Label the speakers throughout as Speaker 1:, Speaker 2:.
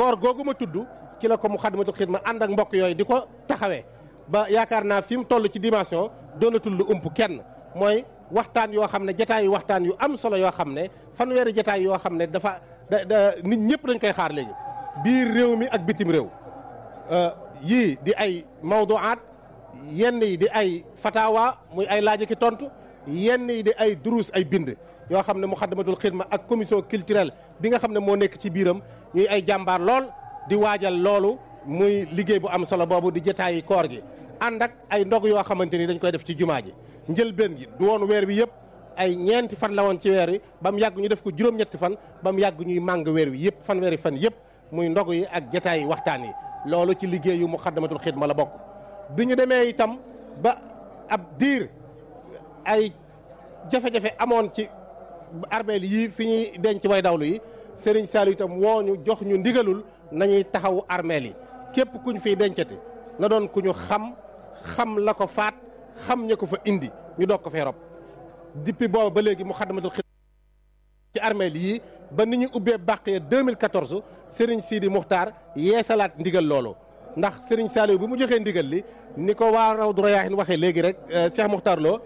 Speaker 1: koor googu ma tudd ci la ko Muxaddamatul Xidma ànd ak mbokk yooyu di ko taxawee ba yaakaar naa fi mu toll ci dimension doonatul lu ump kenn mooy waxtaan yoo xam ne jataay yu waxtaan yu am solo yoo xam ne fanweeri jataay yoo xam ne dafa da da nit ñëpp dañ koy xaar léegi biir réew mi ak bitim réew yii di ay mawduaat yenn yi di ay fatawa muy ay laaj ki tontu yenn yi di ay duruus ay bind yoo xam ne Muxaddamatul Xidma ak commission culturelle bi nga xam ne moo nekk ci biiram ñuy ay jàmbaar lool di waajal loolu muy liggéey bu am solo boobu di jotaayi koor gi ànd ak ay ndog yoo xamante ni dañ koy def ci jumaa ji njëlbeen gi du woon weer wi yëpp ay ñeenti fan la woon ci weer wi ba mu yàgg ñu def ko juróom-ñetti fan ba mu yàgg ñuy màng weer wi yëpp fan weeri fan yëpp muy ndog yi ak jotaayi waxtaan yi loolu ci liggéeyu Muxaddamatul Xidma la bokk bi ñu demee itam ba ab diir ay jafe-jafe amoon ci armeel yii fi ñuy denc way dawlu yi Serigne Saliou itam woo ñu jox ñu ndigalul nañuy taxawu armeel yi képp kuñ fiy dencati na doon ku ñu xam xam la ko faat xam ña ko fa indi ñu doog ko fee rob depuis boobu ba léegi Muxaddamatul Xidma ci armeel yii ba ni ñu ubbee bàq ya 2014 Serigne Sidi Muxtaar yeesalaat ndigal loolu ndax Serigne Saliou bi mu joxee ndigal li ni ko waa Rawdu Rayaahin waxee léegi rek Cheikh Muxtaar Lo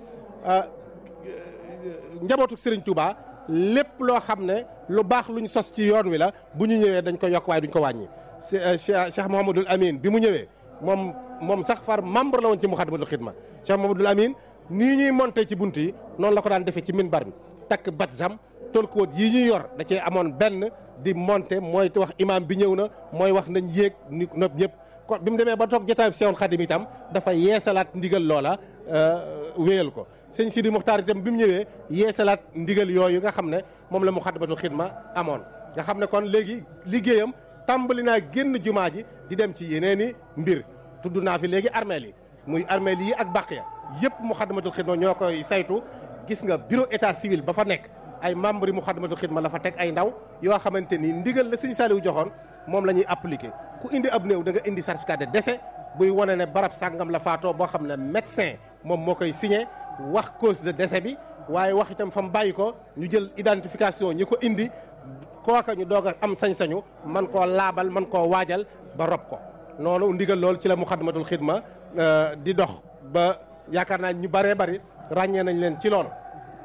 Speaker 1: njabootu Serigne Touba lépp loo xam ne lu baax luñ sos ci yoon wi la bu ñu ñëwee dañ ko yokk waaye duñ ko wàññi. Cheikh Cheikh Mouhamadul Amin bi mu ñëwee moom moom sax far membre la woon ci Muxaddamatul Xidma Cheikh Mouhamadul Amin nii ñuy monté ci bunt yi noonu la ko daan defee ci minbar bi takk batzam tolkuwóot yii ñuy yor da cee amoon benn di monté mooy wax imam bi ñëw na mooy wax nañ yéeg ni nopp ñëpp. kon bi mu demee ba toog jotaay bi Seexul Xadim itam dafa yeesalaat ndigal loola wéyal ko sëñ Sidi Muxtaar itam bi mu ñëwee yeesalaat ndigal yooyu nga xam ne moom la Muxaddamatul Xidma amoon nga xam ne kon léegi liggéeyam tàmbali naa génn jumaa ji di dem ci yeneeni mbir tudd naa fi léegi armeel yi muy armeel yi ak bàq ya yëpp Muxaddamatul Xidma ñoo koy saytu gis nga bureau état civil ba fa nekk ay membre yi Muxaddamatul Xidma la fa teg ay ndaw yoo xamante ni ndigal la sëñ Saliou joxoon moom la ñuy appliqué ku indi ab néew da nga indi certificat de décès buy wane ne barab sàngam la faatoo boo xam ne médecin moom moo koy signé wax cause de décès bi waaye wax itam fa mu bàyyi ko ñu jël identification ñi ko indi kooka ñu doog a am sañ-sañu man koo laabal man koo waajal ba rob ko noonu ndigal loolu ci la Muxaddamatul Xidma di dox ba yaakaar naa ñu bëree bëri ràññee nañ leen ci loolu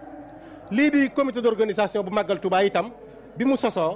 Speaker 1: lii di comité d'organisation bu màggal Touba itam bi mu sosoo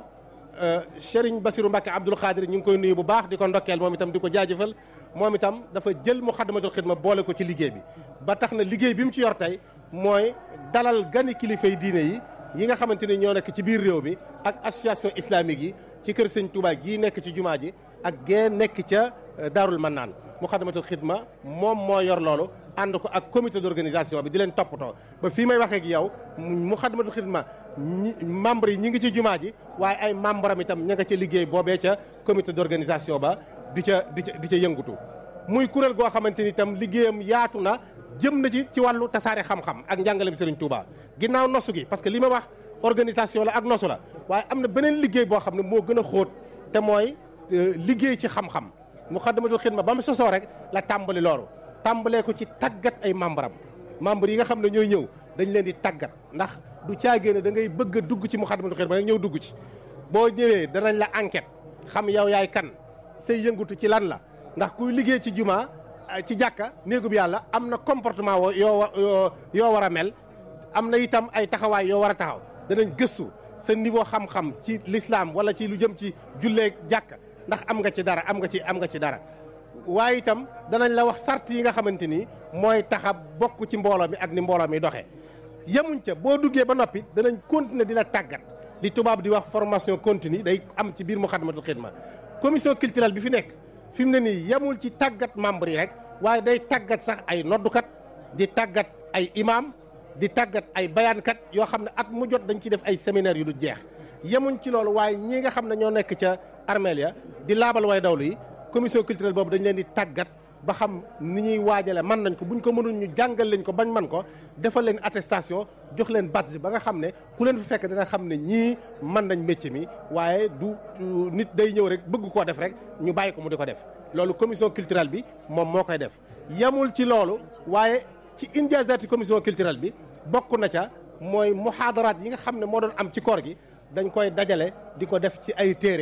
Speaker 1: Serigne Bassirou Mbacke Abdoul Khadir ñu ngi koy nuyu bu baax di ko ndokkeel moom itam di ko jaajëfal moom itam dafa jël Muxaddamatul Xidma boole ko ci liggéey bi ba tax na liggéey bi mu ci yor tey mooy dalal gani kilifay diine yi yi nga xamante ni ñoo nekk ci biir réew mi ak association islamique yi ci kër sëñ Touba gii nekk ci jumaa ji ak gee nekk ca Daarul Mannaan Muxaddamatul Xidma moom moo yor loolu ànd ko ak comité d'organisation bi di leen toppatoo ba fii may waxee ak yow Muxaddamatul Xidma ñi membre yi ñi ngi ci jumaa ji waaye ay membre am itam ña nga ca liggéey boobee ca comité d'organisation ba di ca di ca di ca yëngutu muy kuréel goo xamante ni itam liggéeyam yaatu na jëm na ci ci wàllu tasaare xam-xam ak njàngaleem Serigne Touba ginnaaw nosu gi parce que li ma wax organisation la ak nosu la waaye am na beneen liggéey boo xam ne moo gën a xóot te mooy liggéey ci xam-xam Muxaddamatul Xidma ba mu sosoo rek la tàmbali loolu tàmbalee ko ci tàggat ay membre am membre yi nga xam ne ñooy ñëw dañ leen di tàggat ndax du caagee ne da ngay bëgg a dugg ci Muxaddamatul Xidma rek ñëw dugg ci boo ñëwee danañ la enquête xam yow yaay kan say yëngutu ci lan la ndax kuy liggéey ci jumaa ci jàkka néegub yàlla am na comportement woo yoo yoo war a mel am na itam ay taxawaay yoo war a taxaw danañ gëstu sa niveau xam-xam ci l'islam wala ci lu jëm ci jullee jàkka ndax am nga ci dara am nga ci am nga ci dara waaye itam danañ la wax sart yi nga xamante ni mooy taxa bokk ci mbooloo mi ak ni mbooloo mi doxee yemuñ ca boo duggee ba noppi danañ continuer di la tàggat li tubaab di wax formation continue day am ci biir Muxaddamatul Xidma commission culturelle bi fi nekk fi mu ne nii yemul ci tàggat membre yi rek waaye day tàggat sax ay noddukat di tàggat ay imam di tàggat ay bayaankat yoo xam ne at mu jot dañ ciy def ay séminaire yu du jeex yemuñ ci loolu waaye ñii nga xam ne ñoo nekk ca armeel ya di laabal way dawlu yi commission culturelle boobu dañ leen di tàggat ba xam ni ñuy waajale mën nañ ko buñ ko mënul ñu jàngal leen ko bañ man ko defal leen attestation jox leen badge ba nga xam ne ku leen fi fekk dina xam ne ñii mën nañ métier mi waaye du nit day ñëw rek bëgg koo def rek ñu bàyyi ko mu di ko def loolu commission culturelle bi moom moo koy def yemul ci loolu waaye ci injaazaati commission culturelle bi bokk na ca mooy muhaadaraat yi nga xam ne moo doon am ci koor gi dañ koy dajale di ko def ci ay téere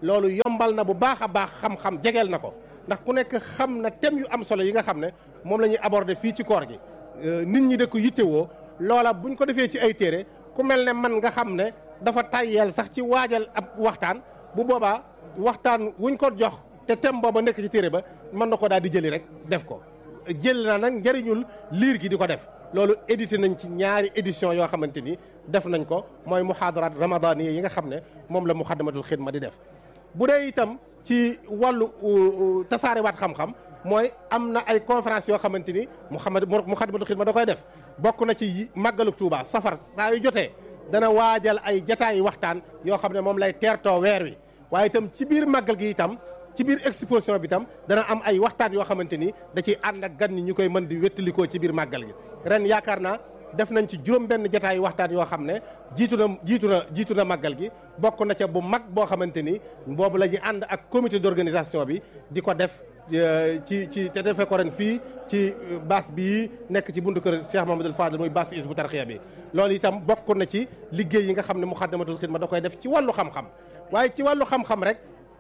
Speaker 1: loolu yombal na bu baax a baax xam-xam jegeel na ko ndax ku nekk xam na thème yu am solo yi nga xam ne moom la ñuy aborder fii ci koor gi nit ñi da ko yittewoo loola buñ ko defee ci ay téere ku mel ne man nga xam ne dafa tayyeel sax ci waajal ab waxtaan bu boobaa waxtaan wuñ ko jox te thème booba nekk ci téere ba mën na ko daal di jëli rek def ko jël na nag njëriñul liir gi di ko def loolu édité nañ ci ñaari édition yoo xamante ni def nañ ko mooy muhaadarat ramadaniya yi nga xam ne moom la muxaddamatul xidma di def bu dee itam ci wàllu tasaarewaat xam-xam mooy am na ay conférence yoo xamante ni muhammad muxaddamatul xidma da koy def bokk na ci màggalu Tuuba safar saa yu jotee dana waajal ay jataayi waxtaan yoo xam ne moom lay teertoo weer wi waaye itam ci biir màggal gi itam ci biir exposition bi tam dana am ay waxtaan yoo xamante ni da ciy ànd ak gan ñi ñu koy mën di wettalikoo ci biir màggal gi ren yaakaar naa def nañ ci juróom benn jataay waxtaan yoo xam ne jiitu na jiitu na jiitu na màggal gi bokk na ca bu mag boo xamante ni boobu la ñuy ànd ak comité d'organisation bi di ko def ci ci te defee ko ren fii ci baas bii nekk ci buntu kër Cheikh Mamadou Fadel muy baas is bu tarxiya bi loolu itam bokk na ci liggéey yi nga xam ne Muxaddamatul Xidma da koy def ci wàllu xam-xam waaye ci wàllu xam-xam rek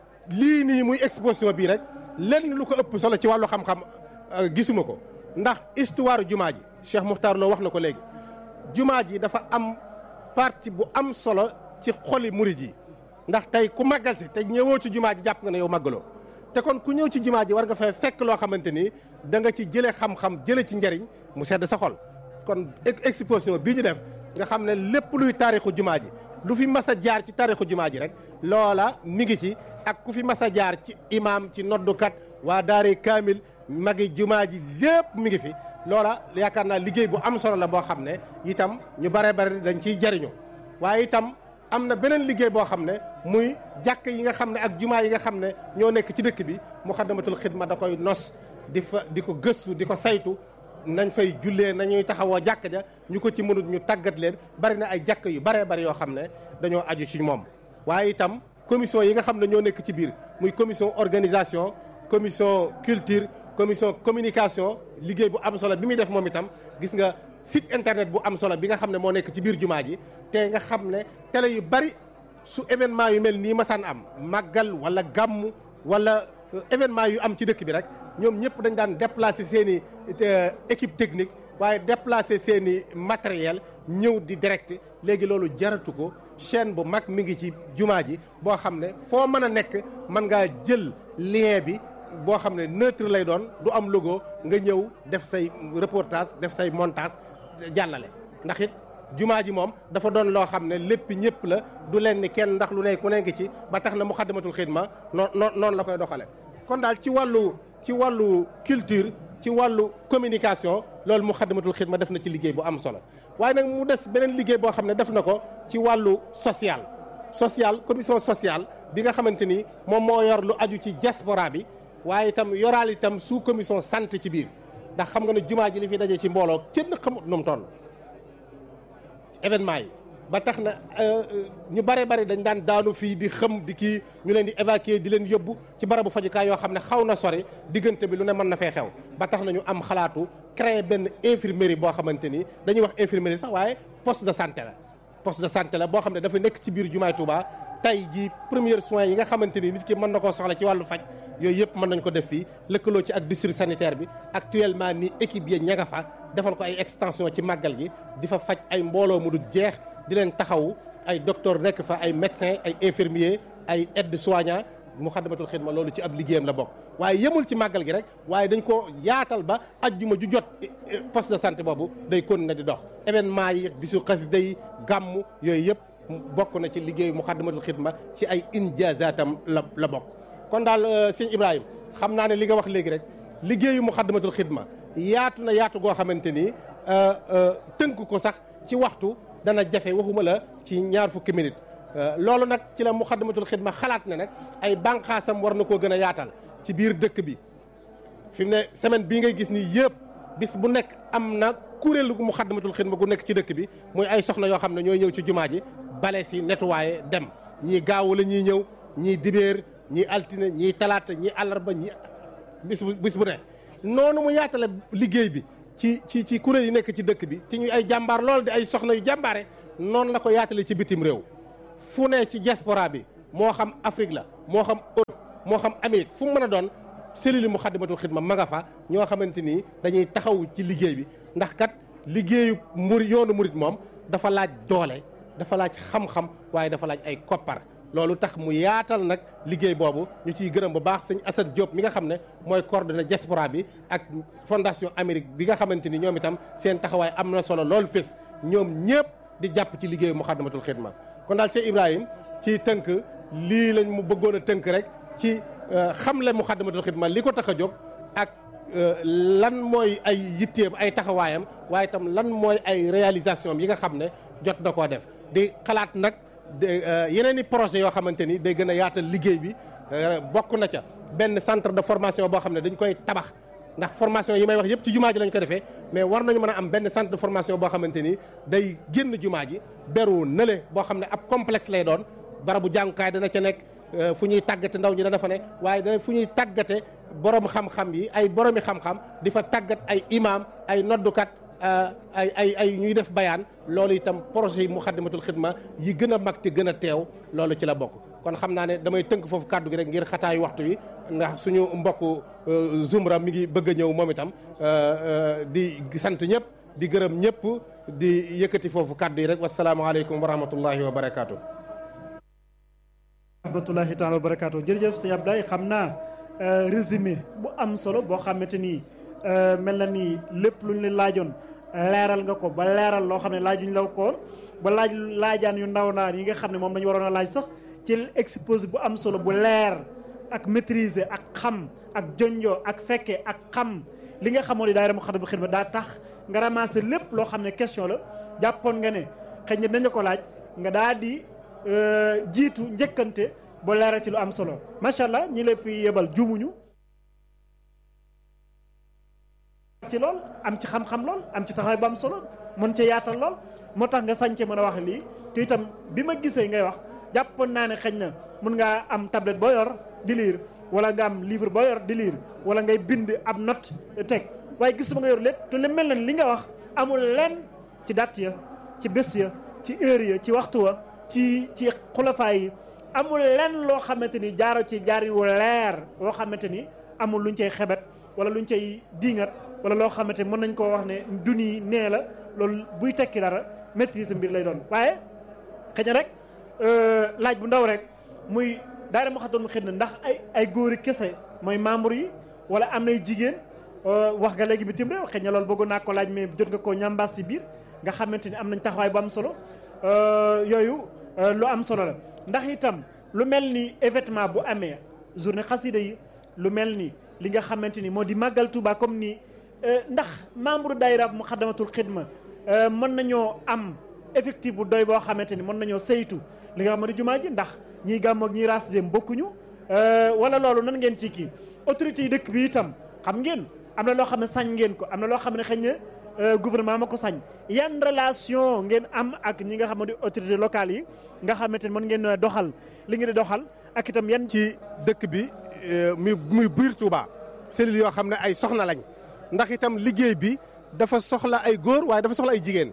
Speaker 1: lii nii muy exposition bii rek lenn lu ko ëpp solo ci wàllu xam-xam gisuma ko ndax histoire jumaa ji Cheikh Muxtaar Lo wax na ko léegi jumaa ji dafa am partie bu am solo ci xoli murid yi ndax tey ku màggal si te ñëwoo ci jumaa ji jàpp nga ne yow màggaloo te kon ku ñëw ci jumaa ji war nga fay fekk loo xamante ni da nga ci jëlee xam-xam jëlee ci njariñ mu sedd sa xol kon exposition bii ñu def nga xam ne lépp luy taarixu jumaa ji lu fi mas a jaar ci taarixu jumaa ji rek loola mi ngi ci ak ku fi mas a jaar ci imaam ci noddukat waa daare kaamil magi jumaa ji lépp mi ngi fi loola yaakaar naa liggéey bu am solo la boo xam ne itam ñu bare bare dañ ciy jariñu waaye itam am na beneen liggéey boo xam ne muy jàkk yi nga xam ne ak jumaa yi nga xam ne ñoo nekk ci dëkk bi Muxaddamatul Xidma da koy nos di fa di ko gëstu di ko saytu nañ fay jullee nañuy taxawoo jàkk ja ñu ko ci mënut ñu tàggat leen bari na ay jàkk yu baree bari yoo xam ne dañoo aju ci moom waaye itam commission yi nga xam ne ñoo nekk ci biir muy commission organisation commission culture commission communication liggéey bu am solo bi muy def moom itam gis nga site internet bu am solo bi nga xam ne moo nekk ci biir jumaa ji te nga xam ne télé yu bari su événement yu mel nii masaan am màggal wala gàmmu wala événement yu am ci dëkk bi rek ñoom ñëpp dañ daan déplacer seen i équipe technique waaye déplacer seen i matériel ñëw di direct léegi loolu jaratu ko chaîne bu mag mi ngi ci jumaa ji boo xam ne foo mën a nekk mën ngaa jël lien bi boo xam ne neutre lay doon du am logo nga ñëw def say reportage def say montage jàllale ndax it jumaa ji moom dafa doon loo xam ne lépp ñëpp la du leen ni kenn ndax lu ne ku ne ngi ci ba tax na Muxaddamatul Xidma noon noonu la koy doxale kon daal ci wàllu ci wàllu culture ci wàllu communication loolu Muxaddamatul Xidma def na ci liggéey bu am solo waaye nag mu des beneen liggéey boo xam ne def na ko ci wàllu social social commission sociale bi nga xamante ni moom moo yor lu aju ci diaspora bi waaye itam yoraal itam sous commission santé ci biir ndax xam nga ne jumaa ji li fi daje ci mbooloo kenn xamut nu mu toll événement yi ba tax na ñu bare bari dañ daan daanu fii di xëm di kii ñu leen di évacuer di leen yóbbu ci barabu fajukaay yoo xam ne xaw na sori diggante bi lu ne mën na fee xew ba tax na ñu am xalaatu créer benn infirmerie boo xamante ni dañuy wax infirmerie sax waaye poste de santé la poste de santé la boo xam ne dafa nekk ci biir jumaay Touba tey ji premiers soins yi nga xamante ni nit ki mën na koo soxla ci wàllu faj yooyu yëpp mën nañ ko def fii lëkkaloo ci ak district sanitaire bi actuellement ni équipe yi ña nga fa defal ko ay extension ci màggal gi di fa faj ay mbooloo mu du jeex di leen taxawu ay docteur nekk fa ay médecins ay infirmiers ay aides soignants Muxaddamatul Xidma loolu ci ab liggéeyam la bokk waaye yemul ci màggal gi rek waaye dañ ko yaatal ba ajjuma ju jot poste de santé boobu day continuer di dox événement yi bisu xasida yi gàmm yooyu yëpp bokk na ci liggéeyu Muxaddamatul Xidma ci ay injazaatam la la bokk kon daal sëñ Ibrahima xam naa ne li nga wax léegi rek liggéeyu Muxaddamatul Xidma yaatu na yaatu goo xamante ni tënk ko sax ci waxtu dana jafe waxuma la ci ñaar fukki minutes loolu nag ci la Muxaddamatul Xidma xalaat ne nag ay bànqaasam war na koo gën a yaatal ci biir dëkk bi fi mu ne semaine bii ngay gis nii yëpp bis bu nekk am na kuréelu Muxaddamatul Xidma gu nekk ci dëkk bi muy ay soxna yoo xam ne ñooy ñëw ci jumaa ji bale si nettoyé dem ñii gaawu la ñuy ñëw ñii dibéer ñii altine ñii talaata ñii àllarba ñii bis bu bis bu ne noonu mu yaatale liggéey bi ci ci ci kuréel yi nekk ci dëkk bi ci ñu ay jàmbaar lool di ay soxna yu jàmbaare noonu la ko yaatale ci bitim réew fu ne ci diaspora bi moo xam Afrique la moo xam Europe moo xam Amérique fu mu mën a doon cellule Muxaddamatul Xidma ma nga fa ñoo xamante ni dañuy taxaw ci liggéey bi ndax kat liggéeyu muri yoonu murit moom dafa laaj doole dafa laaj xam-xam waaye dafa laaj ay koppar loolu tax mu yaatal nag liggéey boobu ñu ciy gërëm bu baax sëñ Assane Diop mi nga xam ne mooy coordonné diaspora bi ak fondation Amérique bi nga xamante ni ñoom itam seen taxawaay am na solo loolu fés ñoom ñëpp di jàpp ci liggéeyu Muxaddamatul Xidma kon daal Cheikh Ibrahim ci tënk lii lañ mu bëggoon a tënk rek ci xamle Muxaddamatul Xidma li ko tax a jóg ak lan mooy ay yitteem ay taxawaayam waaye itam lan mooy ay réalisation yi nga xam ne jot na koo def di xalaat nag yeneen i projet yoo xamante ni day gën a yaatal liggéey bi bokk na ca benn centre de formation boo xam ne dañ koy tabax ndax formation yi may wax yëpp ci jumaa ji lañ ko defee mais war nañu mën a am benn centre de formation boo xamante ni day génn jumaa ji beru nële boo xam ne ab complexe lay doon barabu jàngukaay dana ca nekk fu ñuy tàggate ndaw ñi dana fa ne waaye dana fu ñuy tàggate borom xam-xam yi ay boromi xam-xam di fa tàggat ay imam ay noddukat ay ay ay ñuy def bayaan loolu itam projet yi Muxaddamatul Xidma yi gën a mag te gën a teew loolu ci la bokk kon xam naa ne damay tënk foofu kàddu gi rek ngir xataayu waxtu wi ndax suñu mbokku Zumra mi ngi bëgg a ñëw moom itam di sant ñëpp di gërëm ñëpp di yëkkati foofu kàddu yi rek wasalaamaaleykum wa rahmatullahi wa barakaatu.
Speaker 2: rahmatullahi taala wa barakaatu jërëjëf sëñ Abdoulaye xam naa résumé bu am solo boo xamante ni mel na ni lépp luñ la laajoon leeral nga ko ba leeral loo xam ne laajuñ la ko ba laaj laajaan yu ndaw naan yi nga xam ne moom lañu waroon a laaj sax ci exposé bu am solo bu leer ak maîtriser ak xam ak jonjoo ak fekke ak xam li nga xamoon ni daayira Muxaddamatul Xidma daa tax nga ramasser lépp loo xam ne question la jàppoon nga ne xëy na dañu ko laaj nga daa di jiitu njëkkante ba leeral ci lu am solo macha allah ñi la fi yebal jumuñu ci lool am ci xam-xam lool am ci taxawaay bu am solo mën ca yaatal lool moo tax nga sañce mën a wax lii te itam bi ma gisee ngay wax jàppoon naa ne xëy na mun ngaa am tablette boo yor di lire wala nga am livre boo yor di lire wala ngay bind ab note teg waaye gisuma nga yor lépp te li mel na li nga wax amul lenn ci date ya ci bés ya ci heure ya ci waxtu wa ci ci xulafaay yi amul lenn loo xamante ni jaaro ci jaar yu leer woo xamante ni amul luñ cay xebet wala luñ cay diingat wala loo xamante ni mën nañ koo wax ne duni nee la loolu buy tekki dara maîtrise mbir lay doon waaye xëy na rek laaj bu ndaw rek muy daara Muxaddamatul Xidma ndax ay ay góori kese mooy membre yi wala am nay jigéen wax nga léegi bitim réew xëy na loolu bëggoon naa ko laaj mais jot nga koo ñambaas ci biir nga xamante ni am nañ taxawaay bu am solo yooyu lu am solo la ndax itam lu mel ni événement bu amee journée xasida yi lu mel ni li nga xamante ni moo di màggal Tuuba comme nii ndax membre daayira Muxaddamatul Xidma mën nañoo am effectif bu doy boo xamante ni mën nañoo saytu li nga xam ne jumaa ji ndax ñiy gàmmoog ñiy raas dem bokkuñu wala loolu nan ngeen ci kii autorités yi dëkk bi itam xam ngeen am na loo xam ne sañ ngeen ko am na loo xam ne xëy na gouvernement ma ko sañ yan relation ngeen am ak ñi nga xam ne autorités locales yi nga xamante ni mën ngeen doxal li ngeen di doxal ak itam yan.
Speaker 1: ci dëkk bi muy muy biir Touba cellules yoo xam ne ay soxna lañ ndax itam liggéey bi dafa soxla ay góor waaye dafa soxla ay jigéen.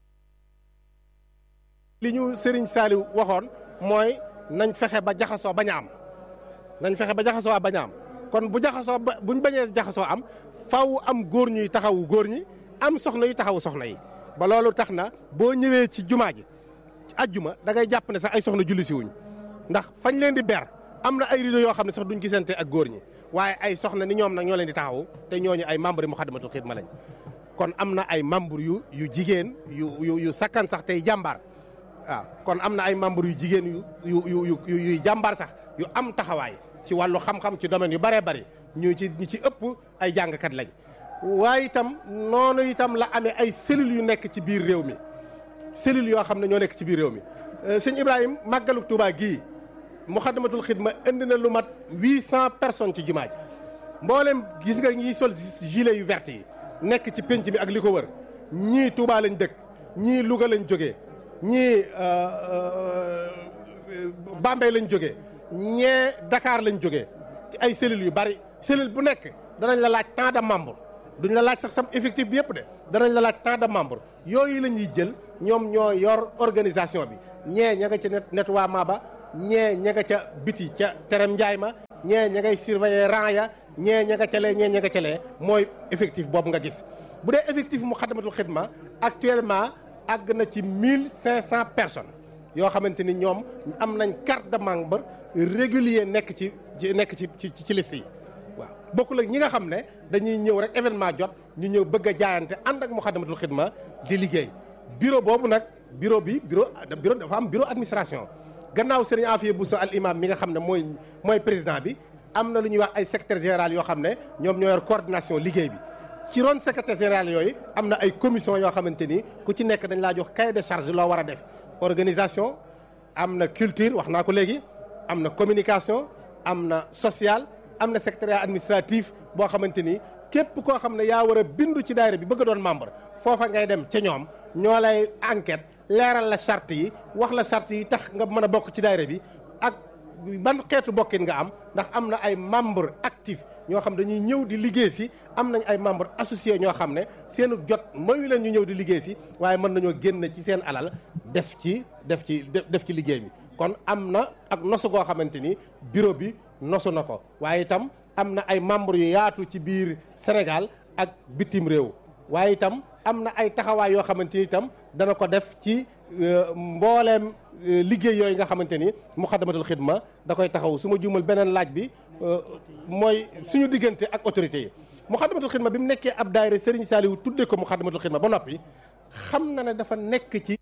Speaker 1: li ñu Serigne Saliou waxoon mooy nañ fexe ba jaxasoo bañ a am nañ fexe ba jaxasoo bañ a am kon bu jaxasoo ba buñ bañee jaxasoo am faw am góor ñuy taxawu góor ñi am soxna yu taxawu soxna yi. ba loolu tax na boo ñëwee ci jumaa ji ci ajjuma da ngay jàpp ne sax ay soxna julli si wuñ ndax fañ leen di ber am na ay rido yoo xam ne sax duñ gisante ak góor ñi waaye ay soxna ni ñoom nag ñoo leen di taxawu te ñooñu ay membre yi Muxaddamatul Xidma lañ kon am na ay membre yu yu jigéen yu yu yu sakkan sax tey jàmbaar. waaw kon am na ay membres yu jigéen yu yu yu yu yuy jàmbaar sax yu am taxawaay ci wàllu xam-xam ci domaine yu bëree bëri ñu ci ñu ci ëpp ay jàngkat lañ waaye itam noonu itam la amee ay cellules yu nekk ci biir réew mi cellules yoo xam ne ñoo nekk ci biir réew mi sëñ Ibrahima màggalu Touba gii Muxaddamatul Xidma indi na lu mat huit cent personnes ci jumaa ji mboolem gis nga ñiy sol gilet yu vert yi nekk ci penc mi ak li ko wër ñii Touba lañ dëkk ñii Louga lañ jógee ñii Bambey lañ jógee ñee Dakar lañ jógee ci ay cellules yu bari cellule bu nekk danañ la laaj tant de membre duñ la laaj sax sam effectif bi yëpp de danañ la laaj tant de membre yooyu la ñuy jël ñoom ñoo yor organisation bi ñee ña nga ci nettoiement ba ñee ña nga ca biti ca terem njaay ma ñee ña ngay surveiller rang ya ñee ña nga ca lee ñee ña nga ca lee mooy effectif boobu nga gis bu dee effectif mu xadamatul xidma actuellement àgg na ci mille cinq cent personnes yoo xamante ni ñoom am nañ carte de membre régulier nekk ci nekk ci ci ci liste yi waaw bokkul ak ñi nga xam ne dañuy ñëw rek événement jot ñu ñëw bëgg a jaayante ànd ak muxaddamatul xidma di liggéey bureau boobu nag bureau bi bureau bureau dafa am bureau administration gannaaw sëriñ Afiya Bousso al imam mi nga xam ne mooy mooy président bi am na lu ñuy wax ay secrétaire général yoo xam ne ñoom ñoo yor coordination liggéey bi ci ron secrétaire général yooyu am na ay commission yoo xamante ni ku ci nekk dañ laa jox cahier de charge loo war a def organisation am na culture wax naa ko léegi am na communication am na social am na secrétariat administratif boo xamante ni képp koo xam ne yaa war a bindu ci daayira bi bëgg a doon membre foofa ngay dem ca ñoom ñoo lay enquête leeral la charte yi wax la charte yi tax nga mën a bokk ci daayira bi ak ban xeetu bokkin nga am ndax am na ay membre actif ñoo xam dañuy ñëw di liggéey si am nañ ay membre associé ñoo xam ne seenu jot mayu leen ñu ñëw di liggéey si waaye mën nañoo génn ci seen alal def ci def ci def ci liggéey bi kon am na ak nosu goo xamante ni bureau bi nosu na ko waaye itam am na ay membres yu yaatu ci biir Sénégal ak bitim réew waaye itam am na ay taxawaay yoo xamante ni itam dana ko def ci mbooleem liggéey yooyu nga xamante ni muxaddamatul xidma da koy taxaw su ma juumal beneen laaj bi mooy suñu diggante ak autorités yi muxaddamatul xidma bi mu nekkee ab daayira Serigne Saliou tuddee ko muxaddamatul xidma ba noppi xam na ne dafa nekk ci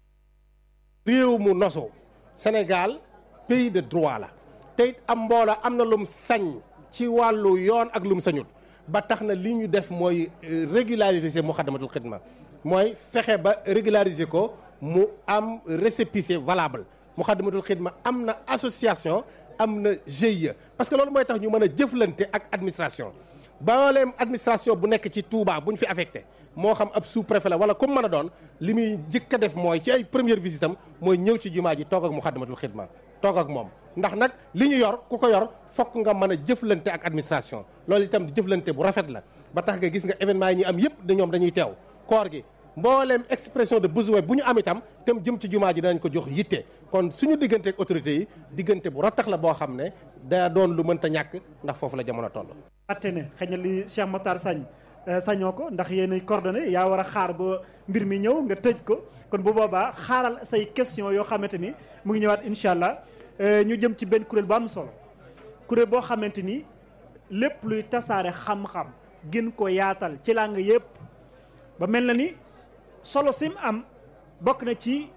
Speaker 1: réew mu nosu Sénégal pays de droit la te it am mbooloo am na lum sañ ci wàllu yoon ak lum sañut ba tax na li ñu def mooy régulariser muxaddamatul xidma mooy fexe ba régulariser ko mu am récépissé valable muxaddamatul xidma am na association am na GIE parce que loolu mooy tax ñu mën a jëflante ak administration booleem administration bu nekk ci Touba bu ñu fi affecté moo xam ab sous préfet la wala comme mën a doon li muy njëkk a def mooy ci ay première visite am mooy ñëw ci jumaa ji toog ak muxaddamatul xidma toog ak moom ndax nag li ñu yor ku ko yor fokk nga mën a jëflante ak administration loolu itam jëflante bu rafet la ba tax nga gis nga événement yi ñuy am yëpp da ñoom dañuy teew koor gi mbooleem expression de besoin bu ñu am itam tam jëm ci jumaa ji danañ ko jox yitte kon suñu diggante ak autorités yi diggante bu rattax la boo xam ne daa doon lu mënta ñàkk ndax foofu la jamono toll.
Speaker 2: atte ne xëy na li Cheikh Matar sañ sañoo ko ndax yéen coordonné yaa war a xaar ba mbir mi ñëw nga tëj ko kon bu boobaa xaaral say question yoo xamante ni mu ngi ñëwaat incha allah ñu jëm ci benn kuréel bu am solo kuréel boo xamante ni lépp luy tasaare xam-xam gën ko yaatal ci làng yëpp ba mel na ni solo sim am bokk na ci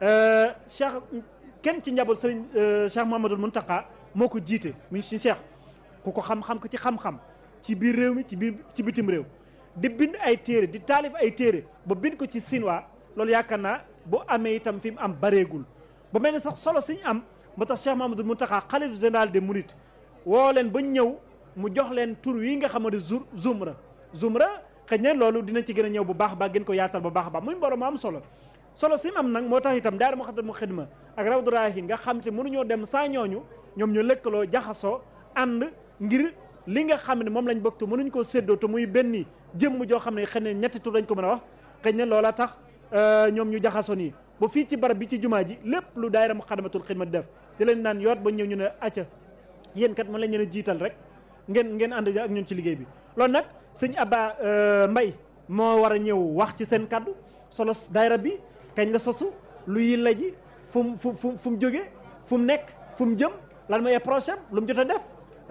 Speaker 2: Cheikh kenn ci njaboot sëriñ Cheikh Mouhamadoul Mountakha moo ko jiite muy si Cheikh ku ko xam-xam ko ci xam-xam ci biir réew mi ci biir ci bitim réew di bind ay téere di taalif ay téere ba bind ko ci sinwaa loolu yaakaar naa bu amee itam fi mu am bareegul ba mel ni sax solo siñ am moo tax Cheikh Mouhamadoul Mountakha xalif général des Mourides woo leen ba ñëw mu jox leen tur wi nga xamante zur zumra zumra xëy na loolu dina ci gën a ñëw bu baax a baax gën ko yaatal bu baax a baax muy mbooloo mu am solo solo sim am nag moo tax itam daara Moukhaddamatoul Khidma ak Rawdu Rayaahiin nga xam te mënuñoo dem saa ñooñu ñoom ñu lëkkaloo jaxasoo ànd ngir li nga xam ne moom lañ bokk te mënuñ koo séddoo te muy benn jëmm joo xam ne xëy na ñetti tur lañ ko mën a wax xëy na loola tax ñoom ñu jaxasoo nii ba fii ci barab bi ci jumaa ji lépp lu daayira Moukhaddamatoul Khidma di def di leen naan yoot ba ñëw ñu ne acca yéen kat mën lañ leen a jiital rek ngeen ngeen ànd ak ñun ci liggéey bi loolu nag sëñ Abba Mbay moo war a ñëw wax ci seen kaddu solo daayira bi kañ la sosu lu yi la ji fu mu fu fu fu mu jógee fu mu nekk fu mu jëm lan mooy prochain lu mu jot a def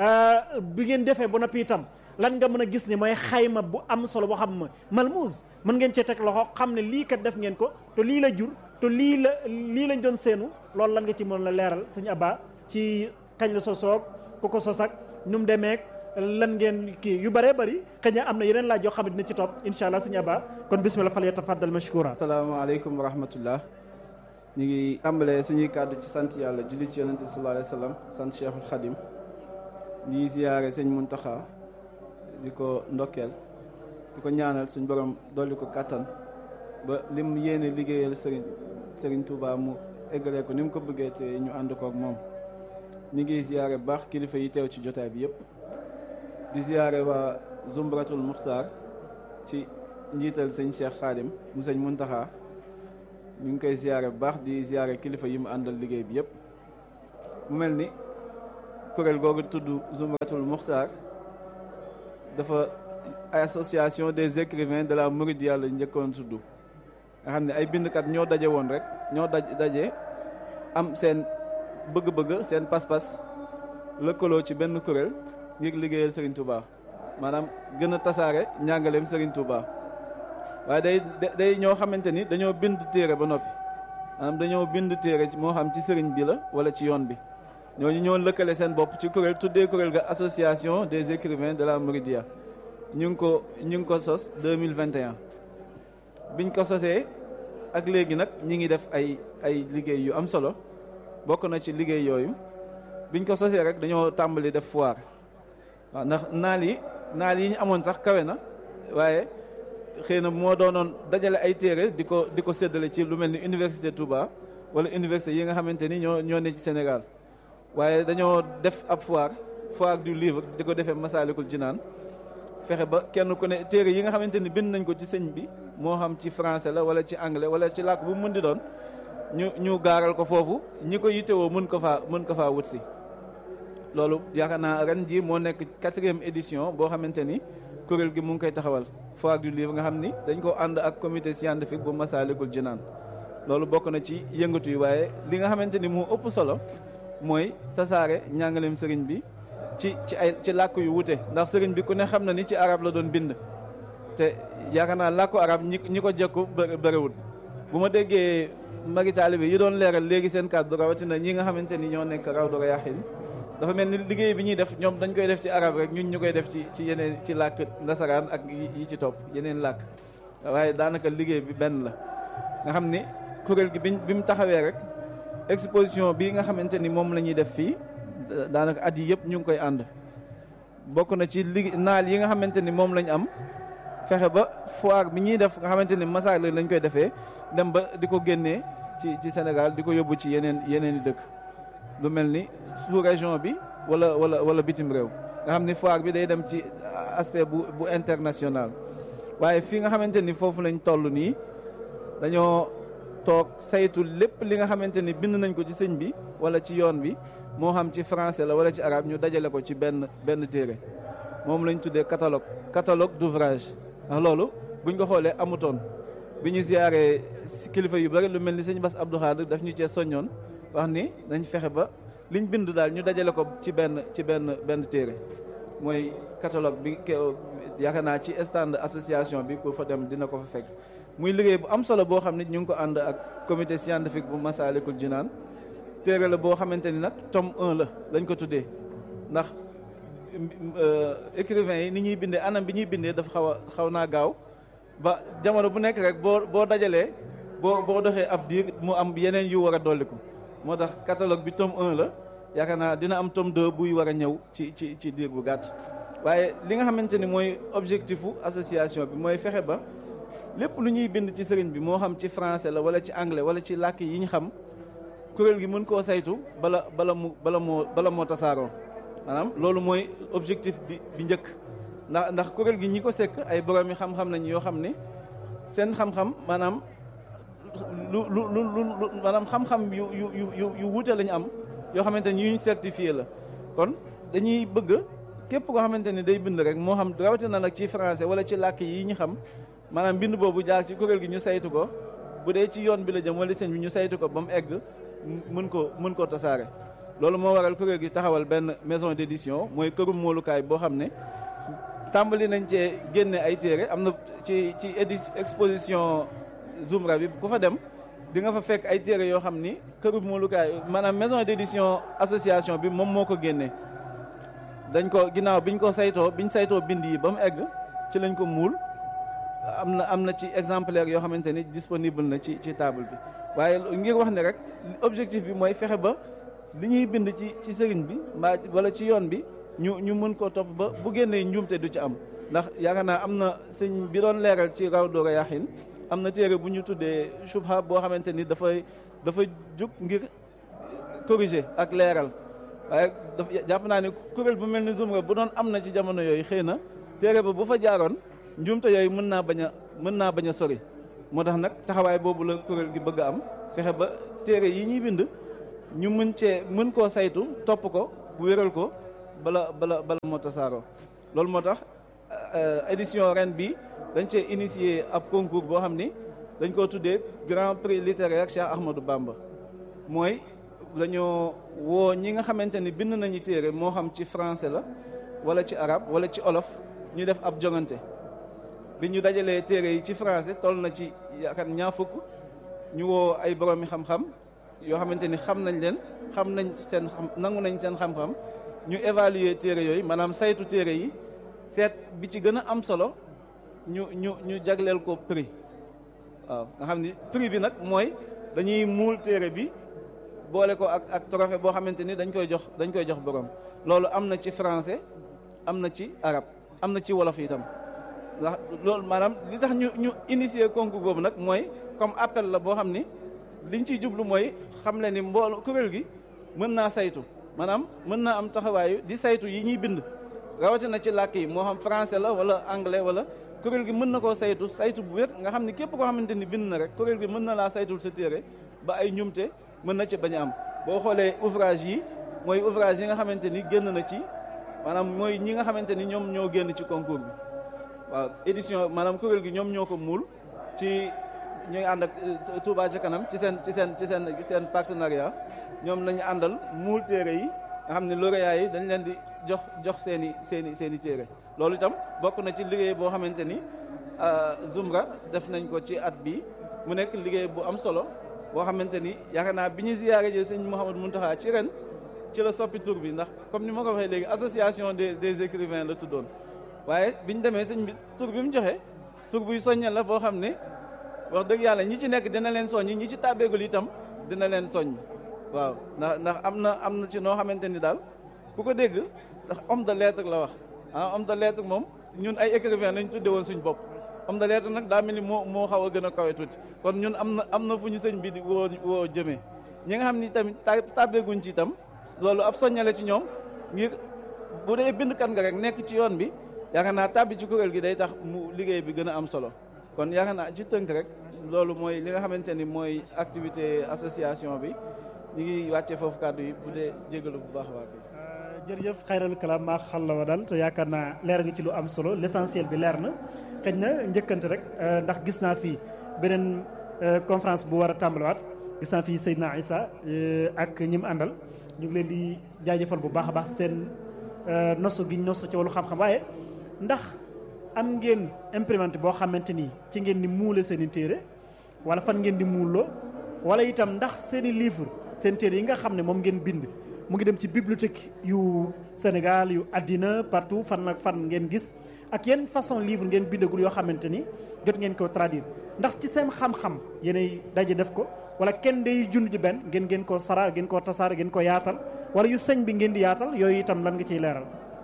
Speaker 2: bi ngeen defee ba noppi itam lan nga mën a gis ne mooy xayma bu am solo boo xam ne malmuus mën ngeen cee teg loxo xam ne lii kat def ngeen ko te lii la jur te lii la lii lañ doon seenu loolu lan nga ci mën la leeral sëñ Abba ci kañ la sosoog ku ko sos ak nu mu demeek lan ngeen kii yu bëree bëri xëy na am na yeneen laaj yoo xam ne dina ci topp incha allah sëñ Abba kon bismillah fal yatafaddal mashkura
Speaker 3: asalaamaaleykum wa rahmatullah ñu ngi tàmbalee suñuy kàddu ci sant yàlla julli ci yonente bi sallallahu alayhi wa sallam sant cheikhul xadim di ziyaare sëñ Muntaxa di ko ndokkeel di ko ñaanal suñ borom dolli ko kàttan ba lim yéene liggéeyal sëriñ sëriñ Touba mu eggalee ko ni mu ko bëggee te ñu ànd kook moom ñu ngi ziyaare bu baax kilifa yi teew ci jotaay bi yëpp di ziyaare waa Zumratul Muxtaar ci njiital sëñ Cheikh Xaadim mu sëñ Muntaxa ñu ngi koy ziyaare bu baax di ziyaare kilifa yi mu àndal liggéey bi yëpp mu mel ni kuréel googu tudd Zumratul Muxtaar dafa association des écrivains de la Mouridiyya la njëkkoon tudd nga xam ne ay bindkat ñoo daje woon rek ñoo daj daje am seen bëgg-bëgg seen pas-pas lëkkaloo ci benn kuréel ngir liggéeyal Serigne Touba maanaam gën a tasaare njàngaleem Serigne Touba waaye day day ñoo xamante ni dañoo bind téere ba noppi maanaam dañoo bind téere moo xam ci Serigne bi la wala ci yoon bi ñooñu ñoo lëkkale seen bopp ci kuréel tuddee kuréel ga association des écrivains de la Mouridiyya ñu ngi ko ñu ngi ko sos 2021 biñ ko sosee ak léegi nag ñi ngi def ay ay liggéey yu am solo bokk na ci liggéey yooyu biñ ko sosee rek dañoo tàmbali def foire waaw ndax naal yi naal yi ñu amoon sax kawe na waaye xëy na moo doonoon dajale ay téere di ko di ko séddale ci lu mel ni université Touba wala université yi nga xamante ni ñoo ñoo ne ci Sénégal waaye dañoo def ab foire foire du livre di ko defee Masaalikul Jinaan fexe ba kenn ku ne téere yi nga xamante ni bind nañ ko ci sëñ bi moo xam ci français la wala ci anglais wala ci làkk bu mu mën di doon ñu ñu gaaral ko foofu ñi ko yittewoo mën ko faa mën ko faa wut si loolu yaakaar naa ren ji moo nekk quatrième édition boo xamante ni kuréel gi mu ngi koy taxawal foire du livre nga xam ni dañ ko ànd ak comité scientifique bu Masaalikul Jinaan loolu bokk na ci yëngatu yi waaye li nga xamante ni moo ëpp solo mooy tasaare njàngaleem sëriñ bi ci ci ay ci làkk yu wute ndax sëriñ bi ku ne xam na ni ci arab la doon bind te yaakaar naa làkku arab ñi ñi ko jekku bëriwut bu ma déggee magi taalibe yi doon leeral léegi seen kàddu rawatina ñi nga xamante ni ñoo nekk raw do yaaxin dafa mel ni liggéey bi ñuy def ñoom dañ koy def ci arab rek ñun ñu koy def ci ci yeneen ci làkk nasaraan ak yi ci topp yeneen làkk waaye daanaka liggéey bi benn la nga xam ni kuréel gi biñ bi mu taxawee rek exposition bi nga xamante ni moom la ñuy def fii daanaka at yi yëpp ñu ngi koy ànd bokk na ci li naal yi nga xamante ni moom lañ am fexe ba foire bi ñuy def nga xamante ni masaar lañ koy defee dem ba di ko génnee ci ci Sénégal di ko yóbbu ci yeneen yeneen i dëkk lu mel ni sous région bi wala wala wala bitim réew nga xam ni foire bi day dem ci aspect bu bu international waaye fii nga xamante ni foofu lañ toll nii dañoo toog saytu lépp li nga xamante ni bind nañ ko ci sëñ bi wala ci yoon bi moo xam ci français la wala ci arabe ñu dajale ko ci benn benn téere moom lañ tuddee catalogue catalogue d'ouvrage ndax loolu buñ ko xoolee amutoon bi ñu ziyaaree kilifa yu bari lu mel ni sëñ Bass Abdou Khadre daf ñu cee soññoon wax ni nañ fexe ba liñ bind daal ñu dajale ko ci benn ci benn benn téere mooy catalogue bi yaakaar naa ci stand association bi ku fa dem dina ko fa fekk muy liggéey bu am solo boo xam ne ñu ngi ko ànd ak comité scientifique bu Masaalikul Jinaan téere la boo xamante ni nag tome 1 la lañ ko tuddee ndax écrivain yi ni ñuy bindee anam bi ñuy bindee dafa xaw a xaw naa gaaw ba jamono bu nekk rek boo boo dajalee boo boo doxee ab diir mu am yeneen yu war a dolliku moo tax catalogue bi tome 1 la yaakaar naa dina am tome 2 buy war a ñëw ci ci ci diir bu gàtt waaye li nga xamante ni mooy objectifu association bi mooy fexe ba lépp lu ñuy bind ci sëriñ bi moo xam ci français la wala ci anglais wala ci làkk yi ñu xam kuréel gi mën koo saytu bala bala mu bala moo bala moo tasaaroo maanaam loolu mooy objectif bi bi njëkk ndax ndax kuréel gi ñi ko sekk ay borom yi xam-xam nañ yoo xam ne seen xam-xam maanaam lu lu lu lu maanaam xam-xam yu yu yu yu wuute lañu am yoo xamante ni yuñ certifié la kon dañuy bëgg képp koo xamante ni day bind rek moo xam rawatina nag ci français wala ci làkk yi ñu xam maanaam bind boobu jaar ci kuréel gi ñu saytu ko bu dee ci yoon bi la jëm wala sëñ bi ñu saytu ko ba mu egg mën ko mën koo tasaare loolu moo waral kuréel gi taxawal benn maison d'édition mooy kërum moolukaay boo xam ne tàmbali nañ cee génne ay téere am na ci ci édi exposition Zumra bi ku fa dem di nga fa fekk ay téere yoo xam ni kërum moolukaay maanaam maison d'édition association bi moom moo ko génne dañ ko ginnaaw biñ ko saytoo biñ saytoo bind yi ba mu egg ci lañ ko muul am na am na ci exemplaire yoo xamante ni disponible na ci ci table bi waaye ngir wax ne rek objectif bi mooy fexe ba li ñuy bind ci ci sëriñ bi mbaa wala ci yoon bi ñu ñu mën koo topp ba bu génnee njuumte du ci am ndax yaakaar naa am na sëñ bi doon leeral ci raw doora yaxin am na téere bu ñu tuddee subha boo xamante ni dafay dafa jug ngir corriger ak leeral waaye dafa jàpp naa ne kuréel bu mel ni Zumra bu doon am na ci jamono yooyu xëy na téere ba bu fa jaaroon njuumte yooyu mën naa bañ a mën naa bañ a sori moo tax nag taxawaay boobu la kuréel gi bëgg a am fexe ba téere yi ñuy bind ñu mën cee mën koo saytu topp ko wéral ko bala bala bala moo tasaaroo loolu moo tax édition ren bi dañ cee initier ab concours boo xam ni dañ koo tuddee grand prix littéraire Cheikh Ahmadou Bamba mooy dañoo woo ñi nga xamante ni bind nañu téere moo xam ci français la wala ci arabe wala ci olof ñu def ab jongante bi ñu dajalee téere yi ci français toll na ci yaakaar ñaar fukk ñu woo ay boroomi xam-xam yoo xamante ni xam nañ leen xam nañ seen xam nangu nañ seen xam-xam ñu évaluer téere yooyu maanaam saytu téere yi seet bi ci gën a am solo ñu ñu ñu jagleel ko prix waaw nga xam ni prix bi nag mooy dañuy muul téere bi boole ko ak ak trophée boo xamante ni dañ koy jox dañ koy jox borom loolu am na ci français am na ci arab am na ci wolof itam ndax loolu maanaam li tax ñu ñu initier concours boobu nag mooy comme appel la boo xam ni liñ ciy jublu mooy xam le ni mbool kuréel gi mën naa saytu maanaam mën naa am taxawaayu di saytu yi ñuy bind rawatina ci làkk yi moo xam français la wala anglais wala kuréel gi mën na koo saytu saytu bu wér nga xam ni képp koo xamante ni bind na rek kuréel gi mën na laa saytul sa téere ba ay ñumte mën na ci bañ a am boo xoolee ouvrage yi mooy ouvrage yi nga xamante ni génn na ci maanaam mooy ñi nga xamante ni ñoom ñoo génn ci concours bi waaw édition maanaam kuréel gi ñoom ñoo ko muul ci ñuy ànd ak Touba ca kanam ci seen ci seen ci seen seen partenariat ñoom lañu àndal muul téere yi nga xam ne lauréat yi dañ leen di jox jox seen i seen i seen i téere loolu itam bokk na ci liggéey boo xamante ni Zumra def nañ ko ci at bi mu nekk liggéey bu am solo boo xamante ni yaakaar naa bi ñu ziyaare jee sëñ Mouhamadou Mountakha ci ren ci la soppi tur bi ndax comme ni ma ko waxee léegi association des des écrivains la tuddoon waaye bi ñu demee sëñ bi tur bi mu joxe tur buy soññal la boo xam ne wax dëgg yàlla ñi ci nekk dina leen soññ ñi ci tàbbeegul itam dina leen soññ waaw ndax ndax am na am na ci noo xamante ni daal ku ko dégg ndax homme de lettre la wax ah homme de lettre moom ñun ay écrivain lañ tudde woon suñ bopp homme de lettre nag daa mel ni moo moo xaw a gën a kawe tuuti kon ñun am na am na fu ñu sëñ bi di woo woo jëmee ñi nga xam ni tamit tàbbeeguñ ci itam loolu ab soññale ci ñoom ngir bu dee bindkat nga rek nekk ci yoon bi yaakaar naa tàbbi ci kuréel gi day tax mu liggéey bi gën a am solo kon yaakaar naa ci tënk rek loolu mooy li nga xamante ni mooy activité association bi ñu ngi wàccee foofu kàddu yi bu dee jégalu bu baax a baax.
Speaker 2: jërëjëf xayral kalaam maa xal la wa daal te yaakaar naa leer nga ci lu am solo l'essentiel bi leer na xëy na njëkkante rek ndax gis naa fii beneen conférence bu war a tàmbaliwaat gis naa fii Seydina Issa ak ñi mu àndal ñu ngi leen di jaajëfal bu baax a baax seen nosu gi nosu ci wàllu xam-xam waaye ndax am ngeen imprimante boo xamante ni ci ngeen di muule seen i téere wala fan ngeen di muuloo wala itam ndax seen i livre seen téere yi nga xam ne moom ngeen bind mu ngi dem ci bibliothèque yu Sénégal yu àddina partout fan ak fan ngeen gis ak yenn façon livre ngeen bindagul yoo xamante ni jot ngeen ko traduire ndax ci seen xam-xam yéenay daje def ko wala kenn day jund ji benn ngeen ngeen koo sara ngeen koo tasaare ngeen ko yaatal wala yu sëñ bi ngeen di yaatal yooyu itam lan nga ciy leeral.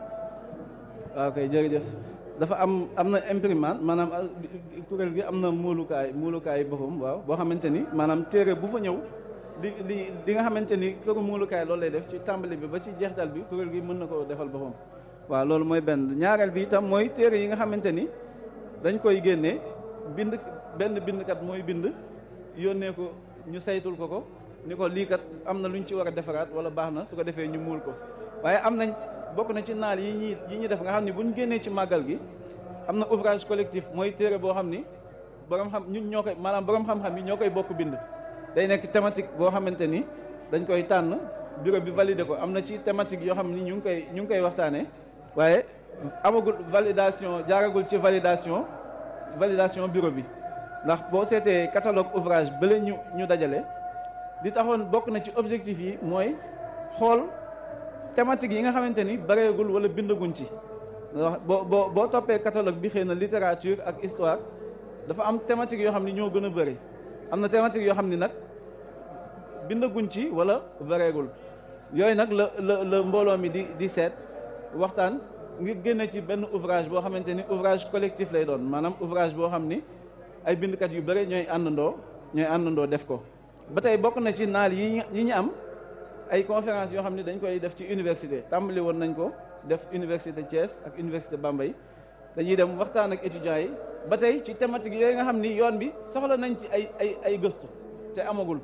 Speaker 3: waaw kay jërëjëf dafa am am na imprimante maanaam kuréel gi am na muulukaay muulukaay boppam waaw boo xamante ni maanaam téere bu fa ñëw. li li li nga xamante ni këru muulukaay loolu lay def ci tàmbali bi ba ci jeextal bi kuréel gi mën na ko defal boppam waaw loolu mooy benn ñaareel bi itam mooy téere yi nga xamante ni dañ koy génnee bind benn bindkat mooy bind yónnee ko ñu saytul ko ko ni ko lii kat am na lu ñu ci war a defaraat wala baax na su ko defee ñu muul ko waaye am nañ bokk na ci naal yi ñuy yi ñuy def nga xam ni bu ñu génnee ci màggal gi am na ouvrage collectif mooy téere boo xam ni borom xam ñun ñoo koy maanaam borom xam-xam yi ñoo koy bokk bind day nekk thématique boo xamante ni dañ koy tànn bureau bi validé ko am na ci thématique yoo xam ni ñu ngi koy ñu ngi koy waxtaanee waaye amagul validation jaaragul ci validation validation bureau bi ndax boo seetee catalogue ouvrage bële ñu ñu dajale li taxoon bokk na ci objectif yi mooy xool thématique yi nga xamante ni bareegul wala bindaguñ ci wax boo boo boo toppee catalogue bi xëy na littérature ak histoire dafa am thématique yoo xam ni ñoo gën a bëri am na thématique yoo xam ni nag bindaguñ ci wala bareegul yooyu nag la la la mbooloo mi di di seet waxtaan ngir génne ci benn ouvrage boo xamante ni ouvrage collectif lay doon maanaam ouvrage boo xam ni ay bindkat yu bëri ñooy àndandoo ñooy àndandoo def ko ba tey bokk na ci naal yi yi ñu am ay conférence yoo xam ne dañ koy def ci université tàmbali woon nañ ko def université Thiès ak université Bambey dañuy dem waxtaan ak étudiants yi ba tey ci thématique yooyu nga xam ni yoon bi soxla nañ ci ay ay ay gëstu te amagul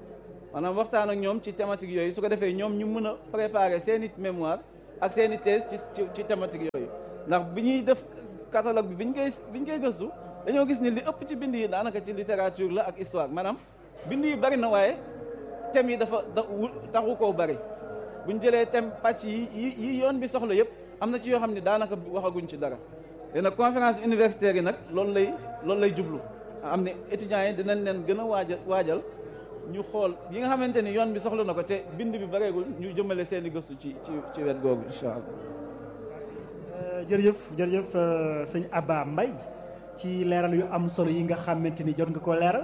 Speaker 3: maanaam waxtaan ak ñoom ci thématique yooyu su ko defee ñoom ñu mën a préparer seen i mémoire ak seen i thèse ci ci ci thématique yooyu ndax bi ñuy def catalogue bi bi ñu koy bi ñu koy gëstu dañoo gis ni li ëpp ci bind yi daanaka ci littérature la ak histoire maanaam bind yi bari na waaye thèmes yi dafa da taxu koo bari bu ñu jëlee thème pàcc yi yi yoon bi soxla yëpp am na ci yoo xam ne daanaka waxaguñ ci dara léegi nag conférence universitaire yi nag loolu lay loolu lay jublu am ne étudiants yi dinañ leen gën a waajal waajal ñu xool yi nga xamante ni yoon bi soxla na ko te bind bi bareegul ñu jëmale seen i gëstu ci ci ci wet googu incha allah.
Speaker 2: jërëjëf jërëjëf sëñ Abba Mbaye ci leeral yu am solo yi nga xamante ni jot nga ko leeral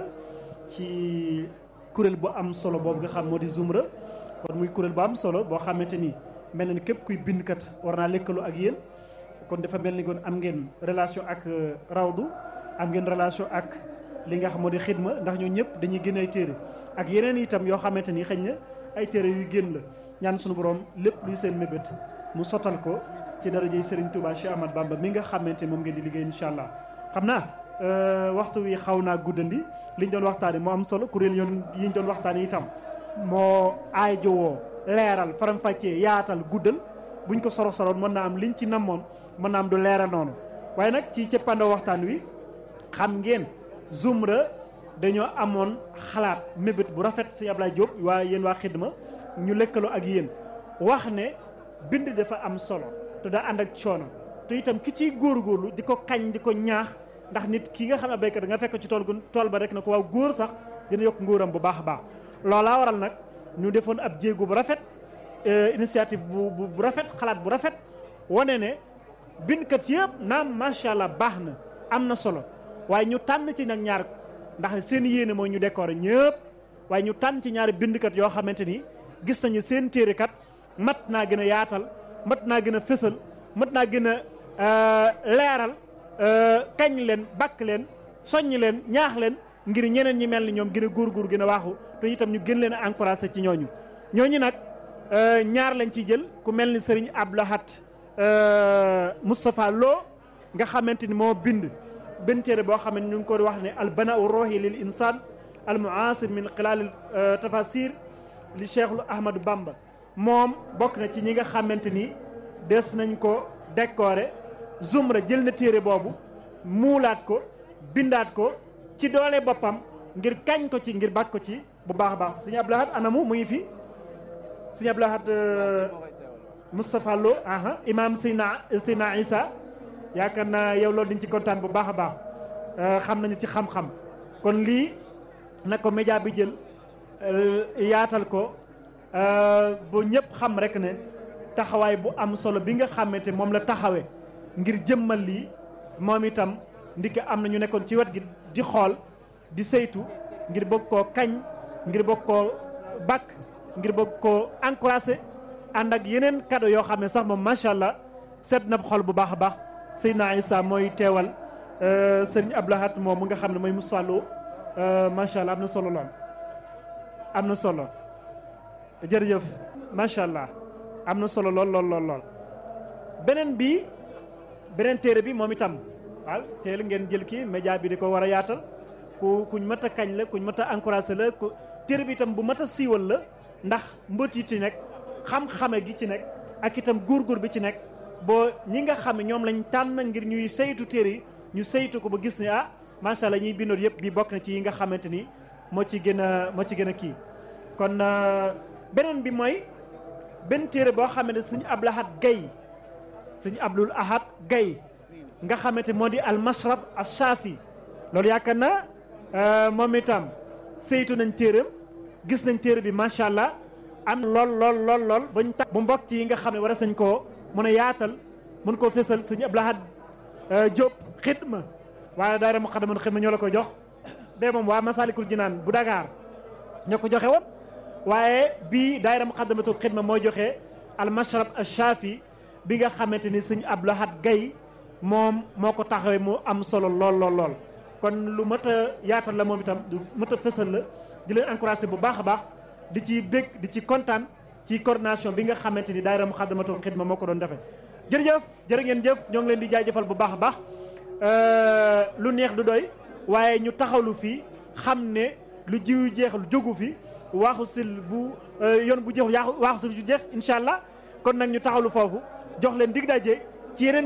Speaker 2: ci kuréel bu am solo boobu nga xam moo di Zumra kon muy kuréel bu am solo boo xamante ni mel na ni képp kuy bindkat war naa lëkkaloo ak yéen kon dafa mel ni kon am ngeen relation ak rawdu am ngeen relation ak li nga xam moo di xidma ndax ñoo ñëpp dañuy génn ay téere ak yeneen itam yoo xamante ni xëy na ay téere yu génn la ñaan suñu borom lépp luy seen mébét mu sottal ko ci darajey Serigne Touba Cheikh Ahmad Bamba mi nga xamante moom ngeen di liggéey incha allah xam naa waxtu wi xaw naa guddandi liñ doon waxtaanee moo am solo kuréel yoon yi ñu doon waxtaanee itam moo aajowoo leeral faram-fàccee yaatal guddal buñ ko soro soroon mën naa am liñ ci namoon mën naa am du leeral noonu waaye nag ci cëppandoo waxtaan wi xam ngeen Zumra dañoo amoon xalaat mébét bu rafet si Ablaye Diop waa yéen waa xidma ñu lëkkaloo ak yéen wax ne bind dafa am solo te daa ànd ak coono te itam ki ciy góorgóorlu di ko kañ di ko ñaax ndax nit ki nga xam ne béykat da nga fekk ci tool gu tool ba rek na ko waaw góor sax dina yokk ngóoram bu baax a baax loolaa waral nag ñu defoon ab jéego bu rafet initiative bu bu rafet xalaat bu rafet wane ne bindkat yëpp naam macha allah baax na am na solo waaye ñu tànn ci nag ñaar ndax seen yéene mooy ñu décorer ñëpp waaye ñu tànn ci ñaari bindkat yoo xamante ni gis nañu seen téere kat mat naa gën a yaatal mat naa gën a fësal mat naa gën a leeral kañ leen bakk leen soññ leen ñaax leen ngir ñeneen ñi mel ni ñoom gën a góorgóor gën a waaxu te itam ñu gën leen a encouragé ci ñooñu ñooñu nag ñaar lañ ciy jël ku mel ni sëriñ Ablahat Moustapha Lo nga xamante ni moo bind benn téere boo xam ne ñu ngi ko wax ne al banau rohi lil insan al muasir min xilaal tafasir li Cheikhul Ahmadou Bamba moom bokk na ci ñi nga xamante ni des nañ ko décorer Zumra jël na téere boobu muulaat ko bindaat ko ci doole boppam ngir kañ ko ci ngir bàkk ko ci bu baax a baax sëñ Ablahat anamu mu ngi fi sëñ Ablahat Moustapha Lo aha imam Seyna Seyna Isa yaakaar naa yow loolu dañ ci kontaan bu baax a baax xam nañu ci xam-xam kon lii na ko média bi jël yaatal ko bu ñëpp xam rek ne taxawaay bu am solo bi nga xamante moom la taxawee ngir jëmmal lii moom itam ndiki am na ñu nekkoon ci wet gi di xool di saytu ngir bëgg koo kañ ngir bëgg koo bakk ngir bëgg koo encouragé ànd ak yeneen cadeau yoo xam ne sax moom macha allah seet na xol bu baax a baax Seydina Issa mooy teewal sëriñ Ablahat moom mu nga xam ne mooy Moussa Lo macha allah am na solo lool am na solo jërëjëf macha allah am na solo lool lool lool lool beneen bi beneen téere bi moom itam waaw teel ngeen jël kii média bi di ko war a yaatal ku kuñ mat a kañ la kuñ mat a encouragé la ku téere bi itam bu mat a siiwal la ndax mbët yi ci nekk xam-xame gi ci nekk ak itam góorgóor bi ci nekk boo ñi nga xam ne ñoom lañ tànn ngir ñuy saytu téere yi ñu saytu ko ba gis ne ah macha allah ñuy bindoon yëpp bi bokk na ci yi nga xamante ni moo ci gën a moo ci gën a kii kon beneen bi mooy benn téere boo xam ne sëñ Ablahat Gaye sëñ Abdul Ahad Gaye nga xamante moo di al mashrab al shafi loolu yaakaar naa moom itam saytu nañ téeram gis nañ téere bi macha allah am lool lool lool lool bañ tax bu mbokk yi nga xam ne war a sañ koo mën a yaatal mën koo fésal sëñ Ablahat Diop xidma waaye daara Muqaddamatul Xidma ñoo la ko jox bee moom waa Masalikul Jinaan bu Dakar ñoo ko joxe woon waaye bii daayira Muqaddamatul Xidma moo joxe al mashrab al shafi bi nga xamante ni sëñ Ablahat Gaye moom moo ko taxawee mu am solo lool lool lool kon lu mat a yaatal la moom itam du mat a fësal la di leen encouragé bu baax a baax di ci bég di ci kontaan ci coordination bi nga xamante ni daayira Muqaddamatul Xidma moo ko doon defee jërëjëf jërë ngeen jëf ñoo ngi leen di jaajëfal bu baax a baax lu neex du doy waaye ñu taxawlu fii xam ne lu jiw jeex lu jógu fi waaxu sil bu yoon bu jeex waaxu sil ju jeex incha allah kon nag ñu taxawlu foofu jox leen dig daje ci yeneen